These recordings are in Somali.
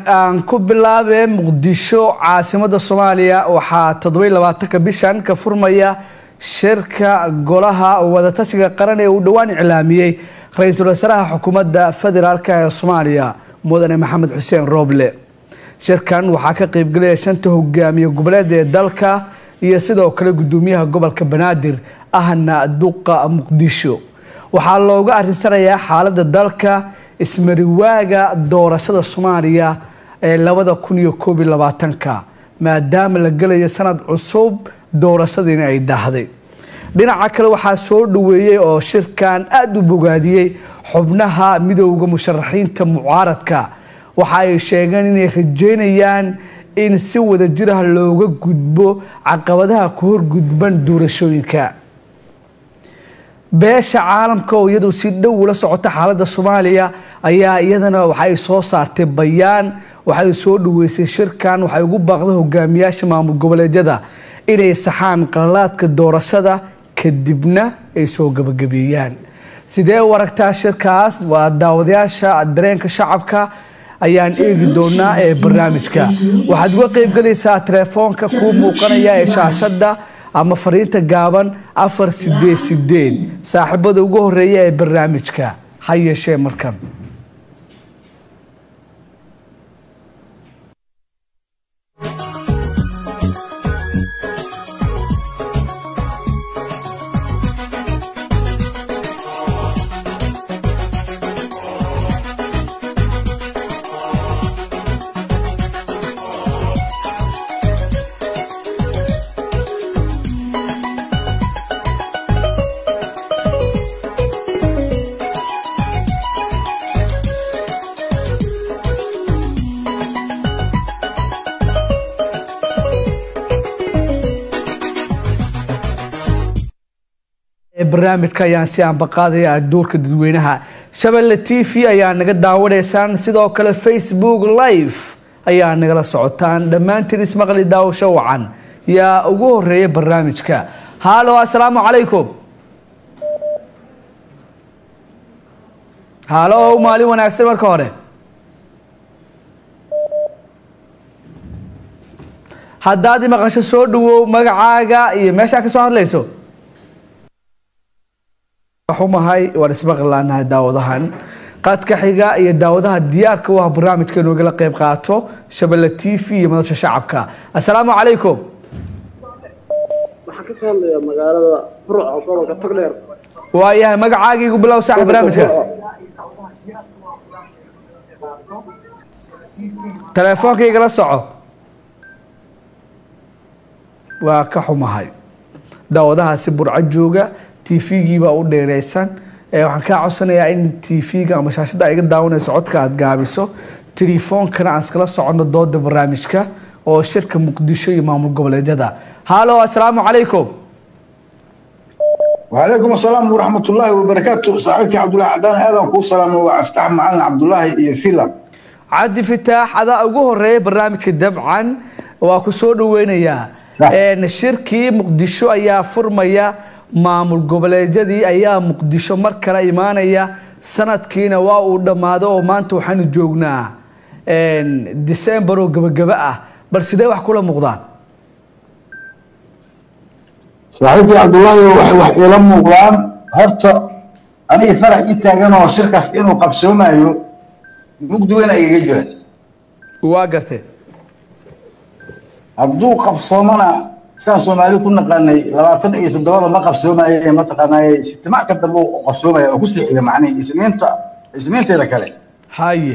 aan ku bilaabee muqdisho caasimada soomaaliya waxaa toddobiy labaatanka bishan ka furmaya shirka golaha wadatashiga qaran ee uu dhowaan iclaamiyey ra-iisul wasaaraha xukuumadda federaalk ee soomaaliya mudane maxamed xuseen rooble shirkan waxaa ka qeybgelaya shanta hogaamiye goboleed ee dalka iyo sidoo kale gudoomiyaha gobolka banaadir ahna duqa muqdisho waxaa looga arinsanayaa xaalada dalka ismariwaaga doorashada soomaaliya ee labada kun iyo koob iyo labaatanka maadaama la gelayo sanad cusub doorashadiina ay daahday dhinaca kale waxaa soo dhaweeyey oo shirkan aada u bogaadiyey xubnaha midowda musharaxiinta mucaaradka waxa ay sheegeen inay rajeynayaan in si wada jirah looga gudbo caqabadaha ku horgudban doorashooyinka beesha caalamka oo iyadu si dhow ula socota xaalada soomaaliya ayaa iyadana waxay soo saartay bayaan waxay soo dhaweysay shirkan waxay ugu baaqday hogaamiyaasha maamul goboleedyada inay saxaan qalalaadka doorashada kadibna ay soo gabagabeeyaan sidee u aragtaa shirkaas waa daawadayaasha dareenka shacabka ayaan eegi doonaa ee barnaamijka waxaad uga qeybgelaysaa telefoonka kuu muuqanaya ee shaashada ama fariinta gaaban afar sideed sideed saaxiibada ugu horeeya ee barnaamijka ha yeeshee markan barnaamijka ayaan si aanbaqaadaya duurka dadweynaha shabelle t v ayaa naga daawanaysaan sidoo kale facebook live ayaa nagala socotaan dhammaantiin ismaqli daawasho wacan yaa ugu horeeya barnaamijka halo assalaamu calaykum halo maalin wanaagsan marka hore haddaad i maqasho soo dhawow magacaaga iyo meeshaa ka soo hadlayso xumahay waan ismaqlaanahay daawadahan qadka xiga iyo daawadaha diyaarka u ah barnaamijka inoogala qeyb qaato shabelle t v iyo madasha shacabka assalaamu calaykum waxaan ka soo hadlayaa magaalada burco gobolka togdheer waayahay magacaagii igu bilow saaxib barnaamijka teleefoonkayga soco waa ka xumahay daawadahaasi burco jooga tvgii baa u dheereysan waxaan kaa codsanayaa in tvga ama shaashada ay iga daawanayso codka aada gaabiso telefoonkana aan iskala soconno dooda barnaamijka oo shirka muqdisho iyo maamul goboleedyada halo assalaamu calaykum وعليكم السلام ورحمة الله وبركاته صاحبك عبد الله عدان هذا كو سلام وافتح معنا عبد الله iyo filam cabdi fitaax adaa ugu horeeya barnaamijka dabcan waa ku soo dhaweynayaa shirkii muqdisho ayaa furmaya maamul goboleedyadii ayaa muqdisho mar kale imaanaya sanadkiina waa uu dhammaado oo maanta waxaanu joognaa december oo gabagaba ah bal sidee wax kula muuqdaan saaxiibkii cabdullaahi waxay wax iila muuqdaan horta aniga farax ii taagan oo shirkaas inuu qabsoomayo mugdi weyn igaga jira waa gartee hadduu qabsoomana sidaan soomaali ku naqaanay labaatan iyo toddobada ma qabsoomaye mataqaanaaye ijtimaac ka dambe u qabsoomaya oo kusii xiga macnihi isniinta isniinteeda kale haye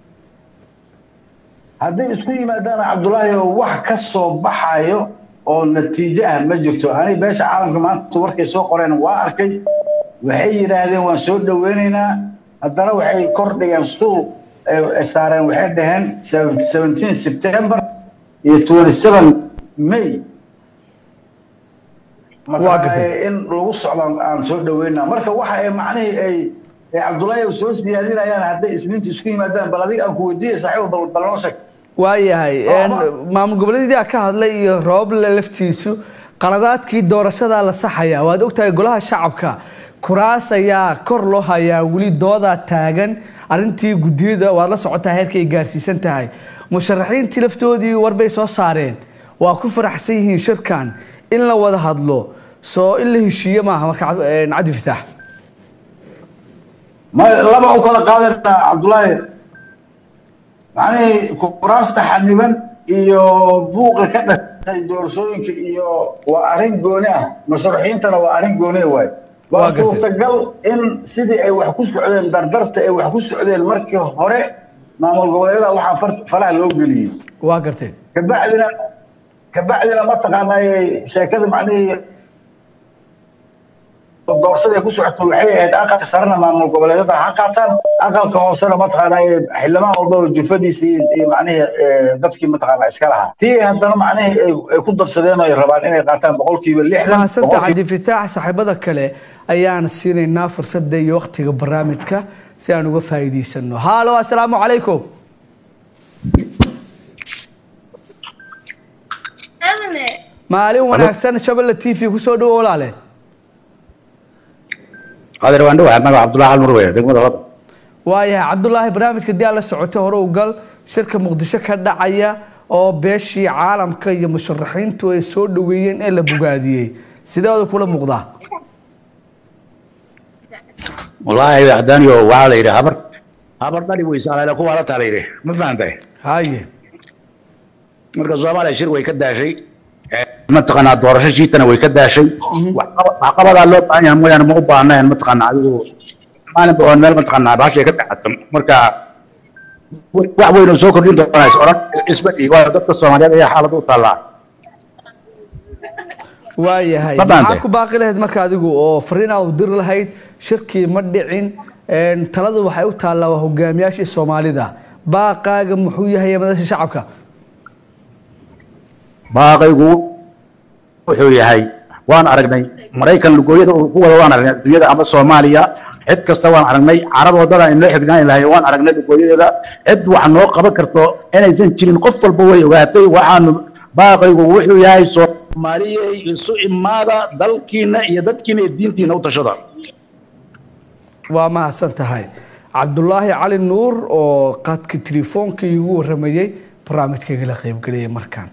hadday isku yimaadaana cabdullaahi oo wax ka soo baxayo oo natiijo ah ma jirto aniga beesha caalamka maanta warkay soo qoreen waa arkay waxay yidhaahdeen waan soo dhaweynaynaa haddana waxay kor dhigeen suul saareen waxay dhaheen seventeen september iyo twenty seven may in lagu socdo aan soo dhaweynaa marka waxa ay macnihii ay cabdullaahi soo siyaadinayaan hadday isniinta isku yimaadaan bal adiga aan ku weydiiya saaxiib bal noo sheeg waayahay maamul goboleedyada ka hadlay iyo rooble laftiisu qaladaadkii doorashadaa la saxaya waad ogtahay golaha shacabka kuraas ayaa kor loo hayaa weli doodaa taagan arrintii guddiyada waad la socotaa heerka ay gaarsiisan tahay musharaxiintii laftoodii warbay soo saareen waa ku faraxsan yihiin shirkan in la wada hadlo soo in la heshiiye maaha marka cabdi fitaax ma laba u kala qaadana cabdullaahi macnihii kuraasta xaniban iyo buuqa ka dhashay doorashooyinka iyo waa arrin gooni ah musharaxiintana waa arrin gooni waay waa suurtagal in sidii ay wax ku socdeen dardarta ay wax ku socdeen markii hore maamul goboleedyada waxaa faraha loo geliyey waa garteen kabacdina kabacdina mataqaanaa sheekada macnihii doorashada ay ku socoto waxay ahayd aqalka sarena maamul goboleedyada ha qaataan aqalka hoosena mataqaanaa xildhibaan walbaba jufadiisi iyo macnihii dadkii mataqaanaa iska lahaa tii haddana macnihii ay ku darsadeen oo ay rabaan inay qaataan boqolkiiba lixdan mahadsantaa cabdi fitaax saaxiibada kale ayaan siinaynaa fursadda iyo waktiga barnaamijka si aan uga faa'iidaysano haalo assalaamu calaykum maalin wanaagsan shabelle t v kusoo dhawo walaale qadir waan dhawahay magaca cabdullahi almur wey degmada wada waayahay cabdulaahi barnaamijka dii aad la socotay hore u gal shirka muqdisho ka dhacaya oo beeshii caalamka iyo musharaxiintu ay soo dhaweeyeen ee la bogaadiyey sideeda kula muuqdaa wallaahi waxdaaniyo waxaa la yidhi habar habar dhali weysa alale kuwaa la taa la yidhi ma fahantay haye marka soomaaliya shir way ka daashay mataqaanaa doorasho shiitana way ka daashay waxqabadaa loo baahan yahay mooyaane ma u baahnayn mataqaanaa adigu maalinba oon meel mataqaanaa baashay ka dacato marka wax weyn oo soo kordhin doonaa is oran isbadhi waayo dadka soomaaliyeed ayaa xaalad u taallaa waayahay Ma baantay? maxaa ku baaqi lahayd marka adigu oo fariin aad u diri lahayd shirkii ma dhicin talada waxay u taallaa waa hogaamiyaashii soomaalida baaqaaga muxuu yahay madasha shacabka baaqaygu wuxuu yahay waan aragnay maraykan lugooyada uu ku wada waan aragnay adduunyada ama soomaaliya cid kasta waan aragnay carab wadada in loo xignaan lahay waan aragnay lugooyadeeda cid wax noo qaban karto inaysan jirin qof walba way ogaatay waxaanu baaqaygu wuxuu yahay soomaaliyey isu imaada dalkiina iyo dadkiina iyo diintiina u tashada waa mahadsan tahay cabdulaahi cali nuur oo qadka telefoonka igu waramayey barnaamijkayga la qaybgeliyay markaan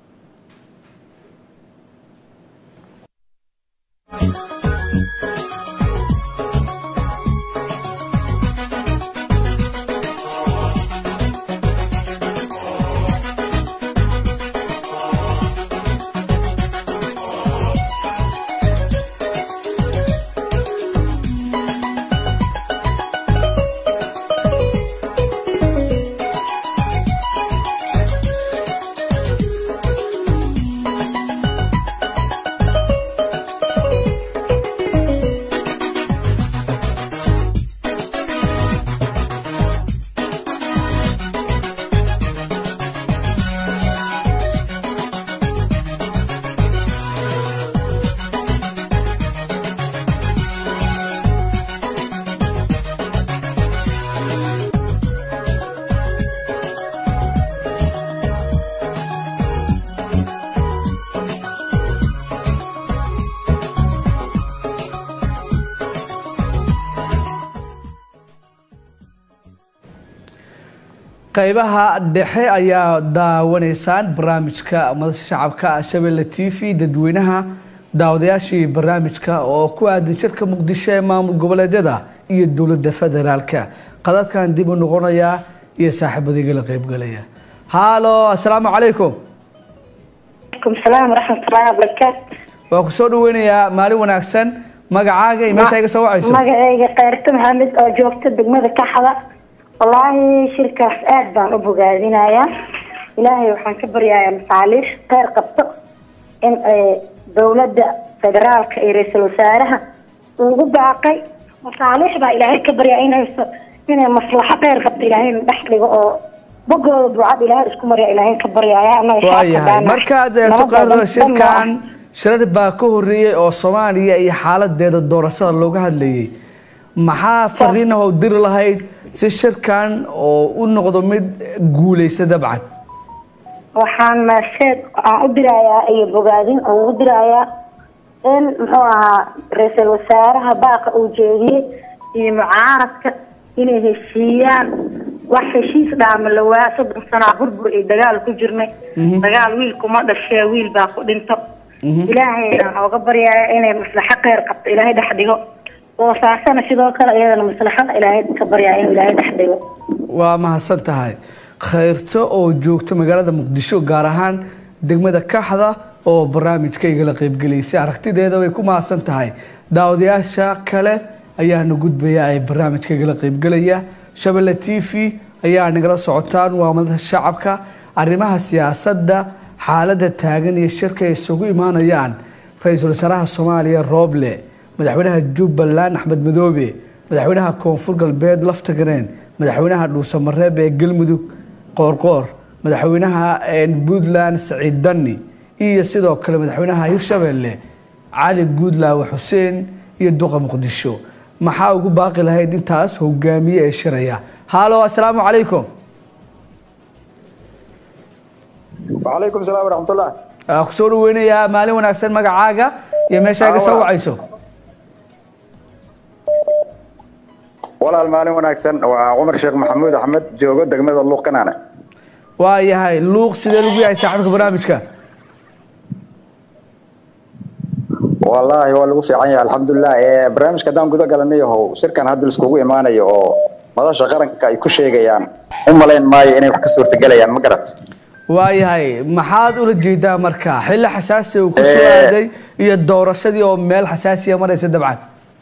qaybaha dhexe ayaa daawanaysaan barnaamijka madasha shacabka shabeelle t v dadweynaha daawadayaashii barnaamijka oo ku aadan shirka muqdisho ee maamul goboleedyada iyo dowladda federaalka qadadkan dib u noqonayaa iyo saaxiibadayga la qaybgalaya haalo assalaamu calaykum عليكم السلام ورحمة الله وبركاته waa ku soo dhaweynayaa maalin wanaagsan magacaaga iyo meesha iga soo wacayso magacayga kayrto maxamed oo joogta degmada kaxda wallaahi shirkaas aad baan u bogaadinayaa ilaahay waxaan ka baryayaa masaaliix kheyr qabto in ay dowladda federaalka iyo ra-iisul wasaaraha ugu baaqay masaaliix baa ilaahay ka baryaa inay inay maslaxo kheyr qabto ilaahay dhex dhigo oo bogooda ducad ilaahay isku marya ilaahay ka baryaaya anaga shacabka waayahay baana markaad eegto nabadda qaadada dhan- shirkan shirar baa ka horeeyey oo soomaaliya iyo xaaladeeda doorashada looga hadlayay maxaa fariinah oo diri lahayd si shirkan oo u noqdo mid guuleysta dabcan waxaan maasheed aan u dirayaa iyo bogaadin oo ugu dirayaa in muxuu ahaa ra-iisul wasaaraha baaqa uu jeediyey iyo mucaaradka inay heshiiyaan wax heshiis dhaama la waa soddon sanaa burbur iyo dagaal ku jirnay dagaal wiil kuma dhashee wiil baa ku dhinto ilaahayna ooga baryaaya inay maslaxo kheyr qabto ilaahay dhex dhigo boosaasana sidoo kale iyadana maslaxada ilaahay ka baryaaya inuu ilaahay dhex dhigo waa mahadsan tahay khayrto oo joogta magaalada muqdisho gaar ahaan degmada kaxda oo barnaamijkayga la qaybgelaysay aragtideeda way ku mahadsan tahay daawadayaasha kale ayaana gudbaya ay barnaamijkayga la qaybgelaya shabelle t v ayaa nagala socotaan waa madada shacabka arrimaha siyaasadda xaaladda taagan iyo shirka ay isugu imaanayaan ra-iisul wasaaraha soomaaliya rooble madaxweynaha jubbaland axmed madoobe madaxweynaha koonfur galbeed laftagareen madaxweynaha dhuusamareeb ee galmudug qoorqoor madaxweynaha puntland saciid dani iyo sidoo kale madaxweynaha hirshabelle cali guudlaawe xuseen iyo duqa muqdisho maxaa ugu baaqi lahayd intaas hogaamiye ee shiraya haalo assalaamu calaykum وعليكم السلام ورحمة الله waxaa kusoo dhaweynayaa maalin wanaagsan magacaaga iyo meesha iga soo wacayso walaal maalin wanaagsan waa cumar sheekh maxamuud axmed joogo degmada luuq kanaane waa yahay luuq sidee lagu yahay saaxiibka barnaamijka wallaahi waa lagu fiican yahay alxamdulilah ee barnaamijka haddaan guda galanayahow shirkan hadda laiskugu imaanayo oo madasha qaranka ay ku sheegayaan u malayn maayo inay wax ka suurtagelayaan ma garat waa yahay maxaad ula jeedaa marka xilli xasaasi uu ku soo aaday iyo doorashadii oo meel xasaasiya maraysa dabcan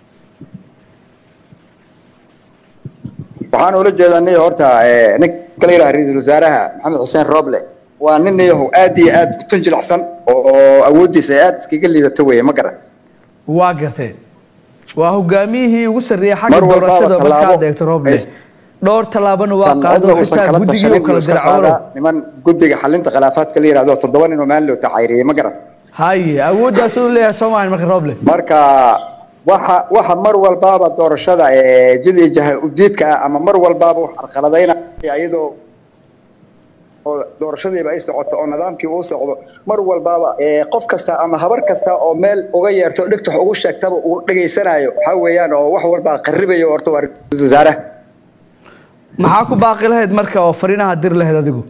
waxaan ula jeedanay horta ninka la yidhaha ra-iisul wasaaraha maxamed xuseen roble waa nin yahow aad iyo aad u tanjilacsan oo awooddiisa ay aad iskaga liidato weeye ma garat waa gartee waa hogaamiyihii ugu sarreeyay xagga Mar walbaaba doorashada tallaabo markaad eegto roble ay- dhowr tallaabana waa san qaado cidna uusan xitaa kala guddigii tashanin uu kala buu iska diracoono qaadaa niman guddiga xalinta khilaafaadka la yidhahdo toddoba nin oo maalin loo tacayriyey ma garat haye awooddaas uu leeyahay soomaali marka roble marka waxa waxa mar walbaaba doorashada ee jidii jaha udiidka ah ama mar walbaaba wax carqaladaynaya iyadoo oo doorashadiiba ay socoto oo nidaamkii uu socdo mar walbaaba ee qof kasta ama habar kasta oo meel uga yeerto dhigtax ugu sheegtaba uu dhegaysanayo waxaa weeyaan oo wax walbaa qarribayo horta waa ra-iisul wasaaraha maxaa ku baaqi lahayd marka oo fariinaha dir lahayd adigu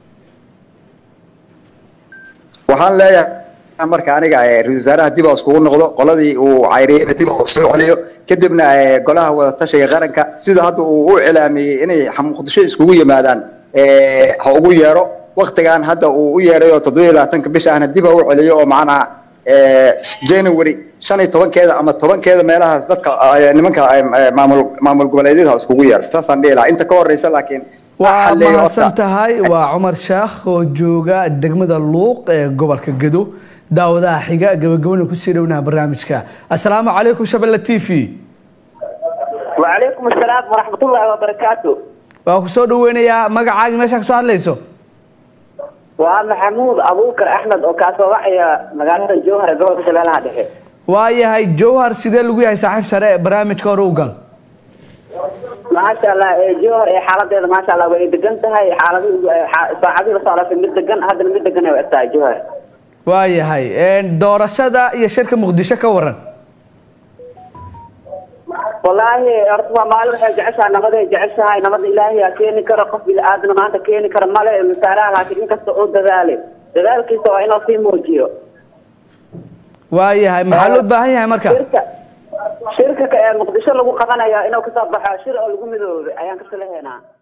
waxaan leeyahay marka aniga ee ra-iisul wasaaraha dib hoos kugu noqdo qoladii uu cayriyeyna dib hoos soo celiyo kadibna ee golaha wadatashiga qaranka sida hadda uu u cilaamiyey inay muqdisho iskugu yimaadaan ee ha ugu yeero waktigan hadda uu u yeeray oo toddoba iyo labaatanka bisha ahna dib ha u celiyo oo macnaha ee january shan iyo tobankeeda ama tobankeeda meelahaas dadka ee, nimanka ee, maamul maamul goboleedyada ha iskugu yeero saasaan dhihi lahaa inta ka horeysa laakiin waa xalleeyo mahadsan horta. tahay waa cumar shaakh oo jooga degmada luuq ee gobolka gedo daawadaha xiga gabagabana kusii dhownaha barnaamijka assalaamu calaykum shabelle t v وعليكم السلام ورحمة الله وبركاته waa kusoo dhaweynayaa magacaaga meeshaa kasoo hadlayso وأنا محمود أبو بكر أحمد وكاسو وحيا مقالة الجوهرة قبل شلالها دحي waa yahay jowhar sidee lagu yahay saaxiib sare barnaamijka hore u gal ما شاء الله إيه جوهر إيه حالة ما شاء الله وإيه دقنتها إيه حالة ساعدي لصالة في مد دقن هذا المد دقن وقتها جوهر waa yahay doorashada iyo shirka muqdisho ka waran والله أرتبا مال وحي جعشها نمد جعشها نمد إلهي كيني كرا قف بالآدم ما أنت كيني كرا مال مثالها لكن إنك استعود ذلك ذلك سواء إنه في موجيو waa yahay maxaa loo baahan yahay marka shirka shirka ka ee muqdisho lagu qabanayo inuu ka soo baxo shir oo lagu midoobay ayaan ka salahaynaa